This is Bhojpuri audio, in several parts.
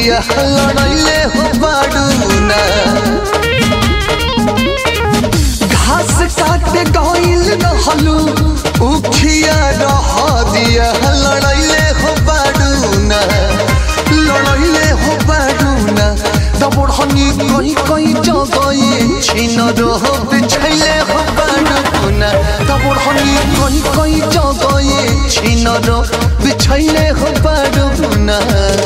दिया लड़ैले हो बाडूना घास काटे गइल रहलू उखिया रह दिया लड़ैले हो बाडूना लड़ैले हो बाडूना दबड़हनी कहीं कहीं जगए छिन रह बिछैले हो बाडूना दबड़हनी कहीं कहीं जगए छिन रह बिछैले हो बाडूना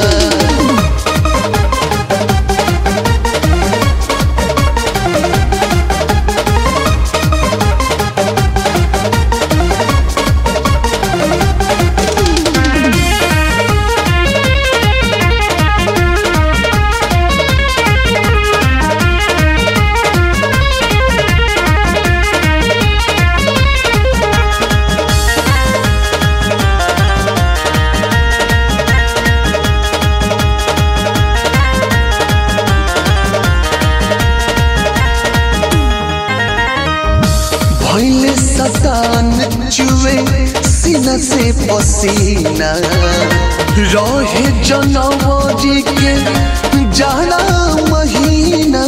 भैले सतान चुए सीना से पसीना रहे जनवरी के जाना महीना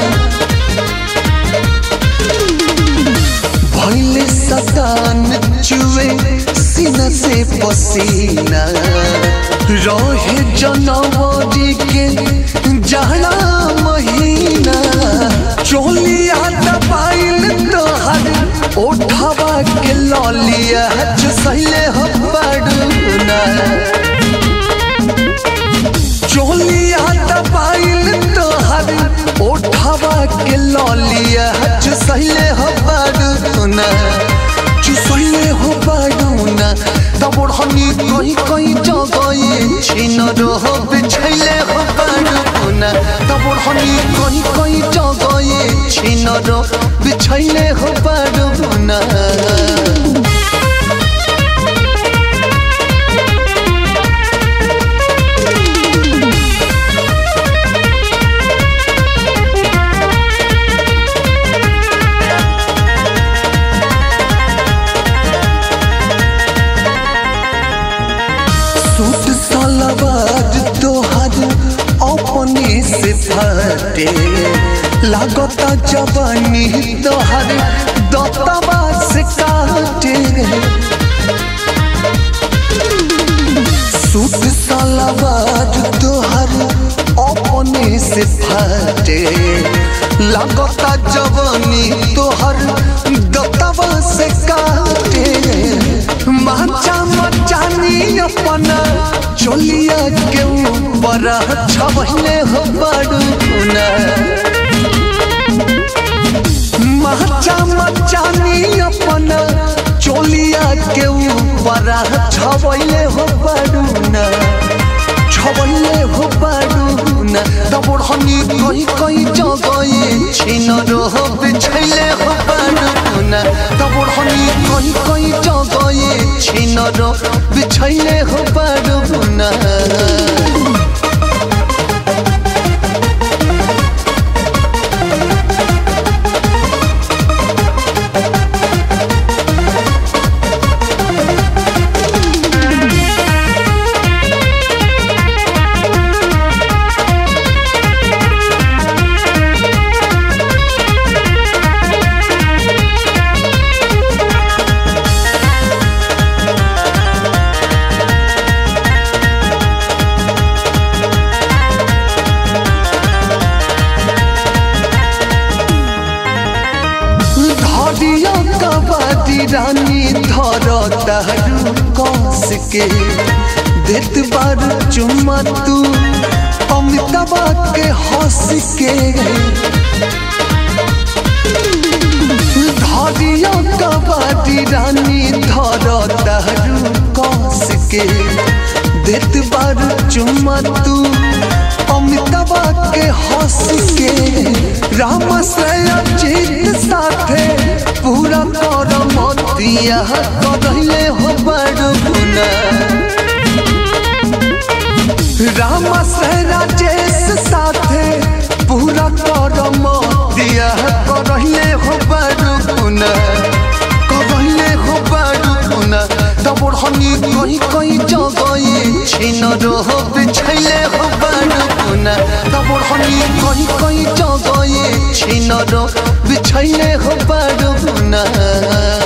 भैले सतान चुए सीना से पसीना रहे जनवरी के जाना महीना चोलिया दबाइल तोहर ओठवा के ललिया चसैले हो बड़ूना चोलिया दबाइल तोहर ओठवा के ललिया चसैले हो बड़ूना चुसैले हो बड़ूना तब ओढ़नी कहीं कहीं जगए छिन रह बिछैले हो बड़ूना तब ओढ़नी कहीं कहीं जगए छिन रह बिछैले हो बड़ूना सूट सलवार तोहर अपने से फटे लागता जवानी तोहर दतवा से काटे सूट सलवार तोहर अपने से फटे लागता जवानी तोहर दतवा से काटे माचा मचानी अपना चोलिया के ऊपर छबले हो बड़ूना माचा मचानी अपना चोलिया के ऊपर छबले हो बड़ूना छबले हो बड़ूना दबड़हनी कहीं कहीं जगए छिन रह बिछैले हो बड़ूना दबड़हनी कहीं कहीं जगए छिन रह बिछैले हो बड़ूना धरिया कबादी रानी धर तारू कस के देत बार चुम्मा तू अमिताबा के हंस के धरिया कबादी रानी धर तारू कस के देत बार चुम्मा तू अमिताबा के हंस के राम से अजीत साथे पूरा कर मतिया करले हो बड़ुना राम से राजेश साथे पूरा कर मतिया करले हो बड़ुना करले हो बड़ुना दबड़हनी कहीं कहीं जगए छिन रह बिछैले हो बड़ुना धनी कहीं कहीं जगह ये छिनर बिछैले हो बारू ना